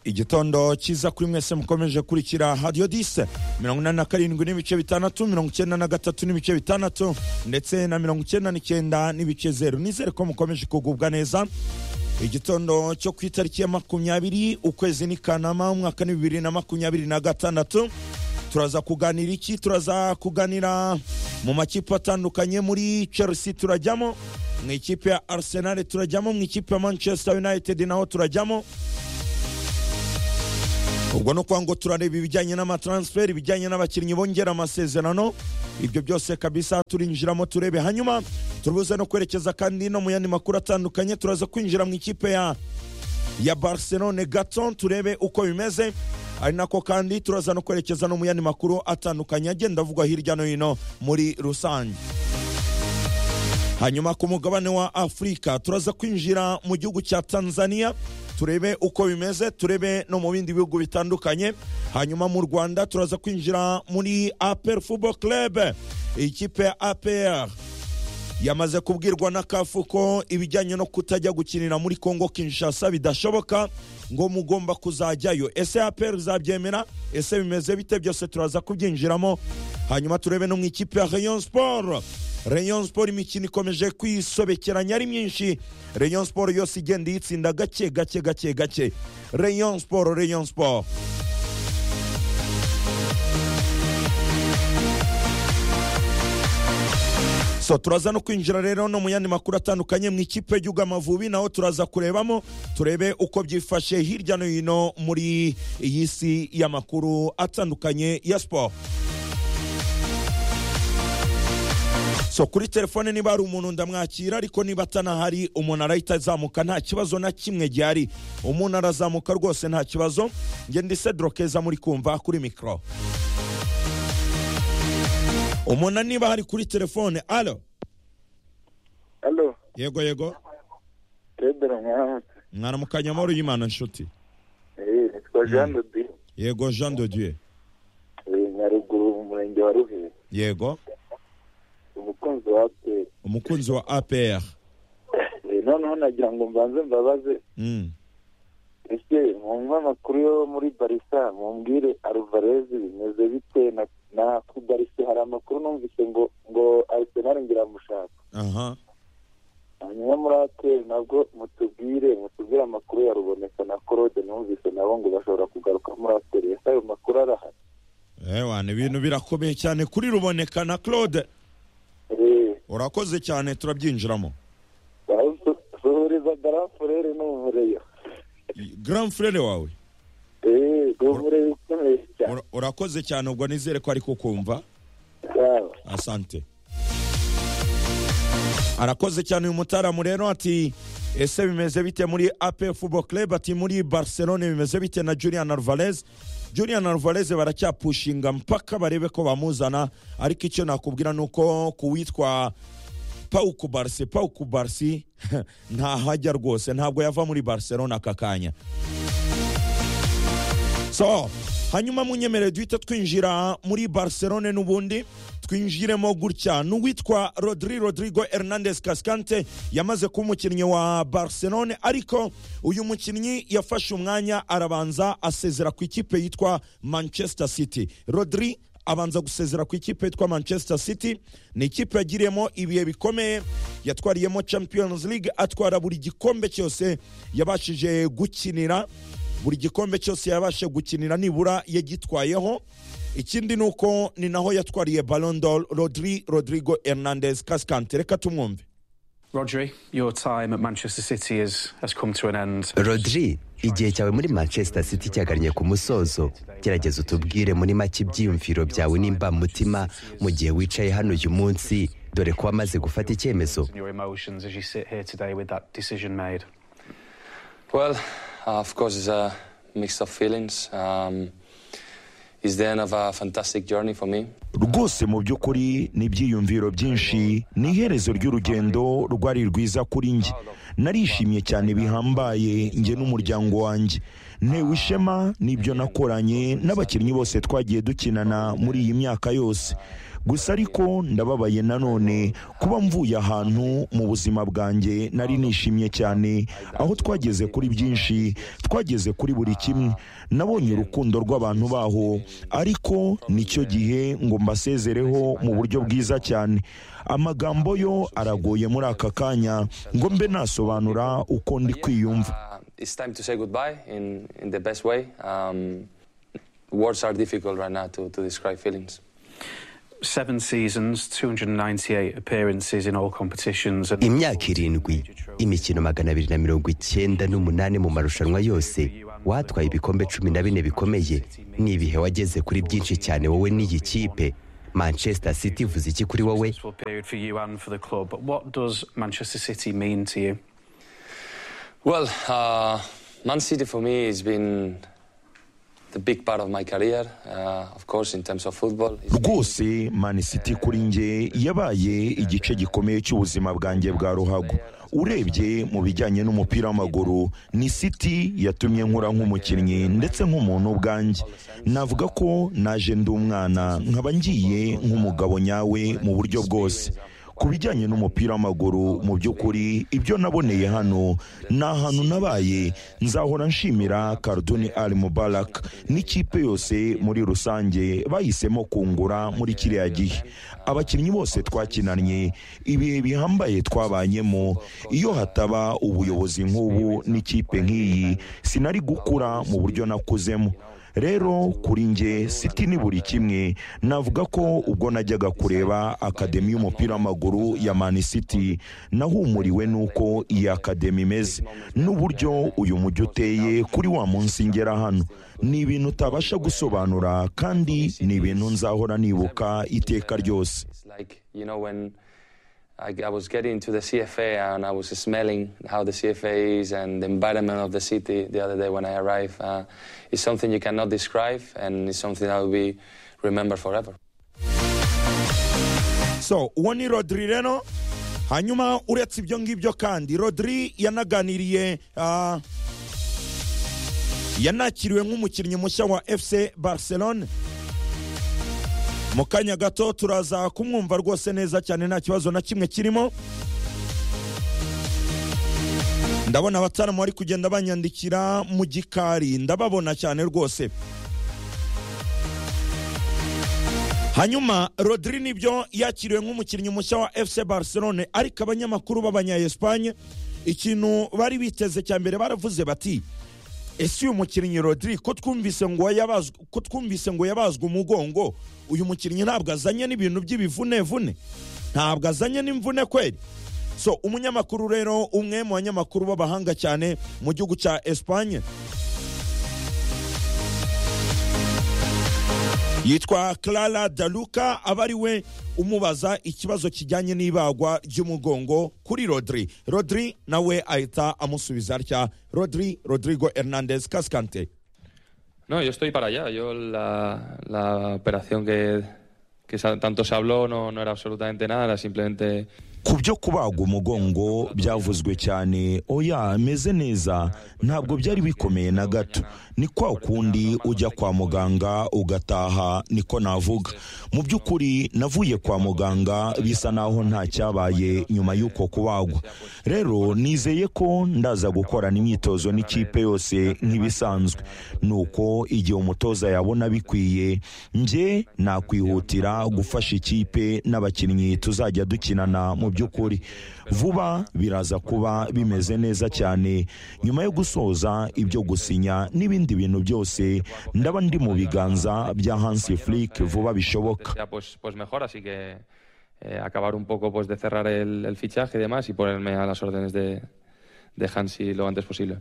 igitondo cyiza kuri mwese mukomeje kurikira hadiyo dise mirongo inani na karindwi n'ibice bitandatu mirongo icyenda na gatatu n'ibice bitandatu ndetse na mirongo icyenda n'icyenda n'ibice zeru nizere ko mukomeje kugubwa neza igitondo cyo ku itariki ya makumyabiri ukwezi ni kanama umwaka ni bibiri na makumyabiri na gatandatu turaza kuganira iki turaza kuganira mu makipe atandukanye muri chelsea turajyamo mu ikipe ya arsenal turajyamo mu ikipe ya manchester united naho turajyamo ubwo ni ukuvuga ngo turareba ibijyanye n'amataransiferi ibijyanye n'abakinnyi bongera amasezerano ibyo byose kabisa turinjiramo turebe hanyuma turubuze no kwerekeza kandi no mu yandi makuru atandukanye turaza kwinjira mu ikipe ya ya barcelone gato turebe uko bimeze ari nako kandi turaza no kwerekeza no mu yandi makuru atandukanye agenda avugwa hirya no hino muri rusange hanyuma ku mugabane wa afurika turaza kwinjira mu gihugu cya tanzania turebe uko bimeze turebe no mu bindi bihugu bitandukanye hanyuma mu rwanda turaza kwinjira muri apr football club ikipe ya apr yamaze kubwirwa na kafu ko ibijyanye no kutajya gukinira muri kongo kinshasa bidashoboka ngo mugomba kuzajyayo ese apr zabyemera ese bimeze bite byose turaza kubyinjiramo hanyuma turebe no mu ikipe ya rayon sport rayon sport imikino ikomeje kwisobekeranya ari myinshi rayon sport yose igenda iyitsinda gake gake gake gake rayon sport rayon sport so turaza no kwinjira rero no mu yandi makuru atandukanye mu ikipe y'igihugu amavubi naho turaza kurebamo turebe uko byifashe hirya no hino muri iyi si y'amakuru atandukanye ya siporo so kuri telefone niba hari umuntu ndamwakira ariko niba atanahari umuntu arahita azamuka nta kibazo na kimwe gihari umuntu arazamuka rwose nta kibazo ngenda isedro keza muri kumva kuri mikoro umuntu niba hari kuri telefone alo Alo, yego yego Pedro mwaramutse. mwaramukanya amahoro y'imana nshuti Eh, nitwa Jean de Dieu. yego jean de dieu Eh, Nyaruguru mu murenge wa Ruhire. yego Umukunzi wa APR. umukunzi wa apr Eh, noneho nagira ngo mbanze mbabaze Mm. ese mwumva amakuru yo muri Barca mumbwire Alvarez bimeze bite na na ku Barca hari amakuru numvise ngo ngo Arsenal ngiramushaka. aha hanyuma muri APR nabwo mutubwire mutubwire amakuru ya Ruboneka na Claude numvise nabo ngo bashobora kugaruka muri APR ese ayo makuru arahari ewana ibintu birakomeye cyane kuri ruboneka na claude Eh, urakoze cyane turabyinjiramo suhuriza garafurere n'umureyo grand frere wawe yego umureyo ukomeye cyane ura- urakoze cyane ubwo nizere ko ari kukumva yaba asante arakoze cyane uyu mutaramu rero ati ese bimeze bite muri ap football club ati muri barcelone bimeze bite na julian alvarez julian alvarez baracyapushinga mpaka barebe ko bamuzana ariko icyo nakubwira ni uko ku witwa pauku barsi pauku barsi ntahajya rwose ntabwo yava muri barcelona aka kanya so hanyuma munyemerere duhita twinjira muri barcelone n'ubundi twinjiremo gutya n'uwitwa rodri rodrigo hernandez cascante yamaze kuba umukinnyi wa barcelone ariko uyu mukinnyi yafashe umwanya arabanza asezera ku ikipe yitwa manchester city rodri abanza gusezera ku ikipe yitwa manchester city ni ikipe yagiriyemo ibihe bikomeye yatwariyemo champions league atwara buri gikombe cyose yabashije gukinira buri gikombe cyose yabashe gukinira nibura yagitwayeho ikindi ni uko ni naho yatwariye balondor rodri rodrigo hernandez cascante reka tumwumve Rodri, your time at Manchester City has, has come to an end. rodri igihe cyawe muri manchester city cyagannye ku musozo gerageza utubwire muri make ibyiyumviro byawe nimba mutima mu gihe wicaye hano uyu munsi dore ko wamaze gufata icyemezo And your emotions as you sit here today with that decision made. Well, uh, of course, it's a mix of feelings. Um, it's the end of a fantastic journey for me. rwose mu by'ukuri ni ibyiyumviro byinshi ni iherezo ry'urugendo rwari rwiza kuri njye narishimye cyane bihambaye njye n'umuryango wanjye ntewe ishema n'ibyo nakoranye n'abakinnyi bose twagiye dukinana muri iyi myaka yose gusa ariko ndababaye nanone kuba mvuye ahantu mu buzima bwanjye nari nishimye cyane aho twageze kuri byinshi twageze kuri buri kimwe nabonye urukundo rw'abantu baho ariko nicyo gihe ngo mbasezereho mu buryo bwiza cyane amagambo yo aragoye muri aka kanya ngo mbe nasobanura uko ndi kwiyumva Uh, it's time to say goodbye in, in the best way. Um, words are difficult right now to, to describe feelings. Seven seasons, 298 appearances in all competitions. And imyaka irindwi imikino magana abiri na mirongo icyenda n'umunani mu marushanwa yose watwaye ibikombe cumi na bine bikomeye ni ibihe wageze kuri byinshi cyane wowe n'iyi kipe manchester city ivuze iki kuri wowe Successful period for you and for the club. But what does Manchester City mean to you? Well, uh, Man City for me has been the big part of my career, uh, of course, in terms of football. It's rwose mani city kuri nge yabaye igice gikomeye cy'ubuzima bwanjye bwa ruhago urebye mu bijyanye n'umupira w'amaguru ni city yatumye nkura nk'umukinnyi ndetse nk'umuntu ubwanjye navuga ko naje ndi umwana nkaba ngiye nk'umugabo nyawe mu buryo bwose ku bijyanye n'umupira w'amaguru mu by'ukuri ibyo naboneye hano ni ahantu nabaye nzahora nshimira Cardoni Ali Mubarak n'ikipe yose muri rusange bahisemo kungura muri kiriya gihe abakinnyi bose twakinanye ibihe bihambaye twabanyemo iyo hataba ubuyobozi nk'ubu n'ikipe nk'iyi sinari gukura mu buryo nakuzemo rero kuri nge siti ni buri kimwe navuga ko ubwo najyaga kureba akademi y'umupira w'amaguru ya mani city nahumuriwe n'uko iyi akademi imeze n'uburyo uyu mujyi uteye kuri wa munsi ngera hano ni ibintu utabasha gusobanura kandi ni ibintu nzahora nibuka iteka ryose It's like, you know, when I, I was getting into the CFA and I was smelling how the CFA is and the environment of the city the other day when I arrived, uh, it's something you cannot describe and it's something that will be remembered forever. so uwo ni rodiri rero hanyuma uretse ibyo ngibyo kandi rodiri yanaganiriye ah, yanakiriwe nk'umukinnyi mushya wa fc barcelone mu kanya gato turaza kumwumva rwose neza cyane nta kibazo na kimwe kirimo ndabona abataramu bari kugenda banyandikira mu gikari ndababona cyane rwose hanyuma rodiri nibyo yakiriwe nk'umukinnyi mushya wa fc barcelone ariko abanyamakuru b'abanyayesipanye ikintu bari biteze cya mbere baravuze bati ese uyu mukinnyi rodiri ko twumvise ngo yabazwe ko twumvise ngo yabazwe umugongo uyu mukinnyi ntabwo azanye n'ibintu by'ibivunevune ntabwo azanye n'imvune kweri so umunyamakuru rero umwe mu banyamakuru b'abahanga cyane mu gihugu cya esipanye yitwa clara daluka aba ari we umubaza ikibazo kijyanye n'ibagwa ry'umugongo kuri rodiri rodiri nawe ahita amusubiza atya rodiri rodrigo hernandez kasikante No, yo estoy para allá. Yo la, la operación que, que sa- tanto se habló no, no era absolutamente nada, era simplemente ku byo kubagwa umugongo byavuzwe cyane oya meze neza ntabwo byari bikomeye na gato ni kwa kundi ujya kwa muganga ugataha niko navuga mu by'ukuri navuye kwa muganga bisa naho nta cyabaye nyuma y'uko kubagwa rero nizeye ko ndaza gukorana imyitozo n'ikipe yose nk'ibisanzwe ni uko igihe umutoza yabona bikwiye nge nakwihutira gufasha ikipe n'abakinnyi tuzajya dukinana mu by'ukuri vuba biraza kuba bimeze neza cyane nyuma yo gusoza ibyo gusinya n'ibindi bintu byose ndaba ndi mu biganza bya hansi furike vuba bishoboka sea pues, pues mejor, así que eh, acabar un poco pues de cerrar el, el fichaje y demás y ponerme a las órdenes de, de Hansi lo antes posible.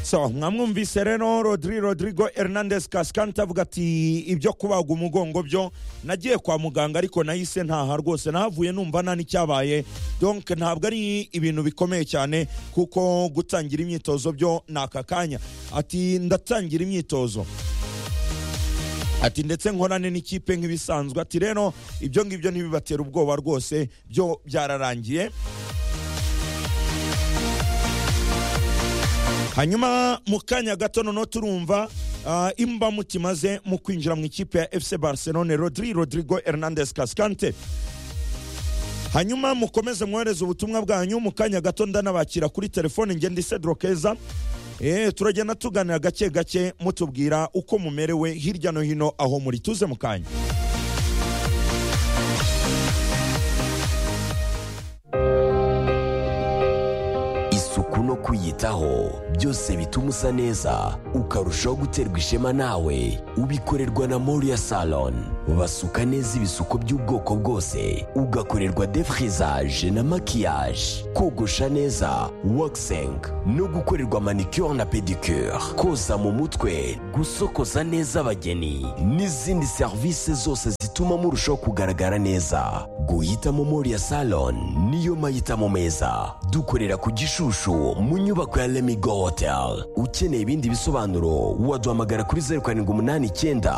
so mwamwumvise rero rodiri rodrigo hernandez kasikante avuga ati ibyo kubaga umugongo byo nagiye kwa muganga ariko nahise ntaha rwose nahavuye numva nta n'icyabaye donc ntabwo ari ibintu bikomeye cyane kuko gutangira imyitozo byo ni aka kanya ati ndatangira imyitozo ati ndetse nkorane n'ikipe nk'ibisanzwe ati rero ibyo ngibyo ntibibatera ubwoba rwose byo byararangiye hanyuma mu kanya gato noneho turumva ah, imbamutima ze mu kwinjira mu ikipe ya fc barcelone rodri rodrigo hernandez cascante hanyuma mukomeze mwohereze ubutumwa bwanyu mu kanya gato ndanabakira kuri telefone ngenda isedro keza Eh, turagenda tuganira gake gake mutubwira uko mumerewe hirya no hino aho muri tuze mu kanya isuku no kwiyitaho byose bituma usa neza ukarushaho guterwa ishema nawe ubikorerwa na moriya salon basuka neza ibisuko by'ubwoko bwose ugakorerwa defrizaje na makiyaje kogosha neza wakiseng no gukorerwa manicure na pedicure koza mu mutwe gusokoza neza abageni n'izindi serivisi zose zituma murushaho kugaragara neza guhitamo moriya salon niyo mahitamo meza dukorera ku gishushu mu nyubako ya lemigo hotel ukeneye ibindi bisobanuro waduhamagara kuri zeru karindwi umunani icyenda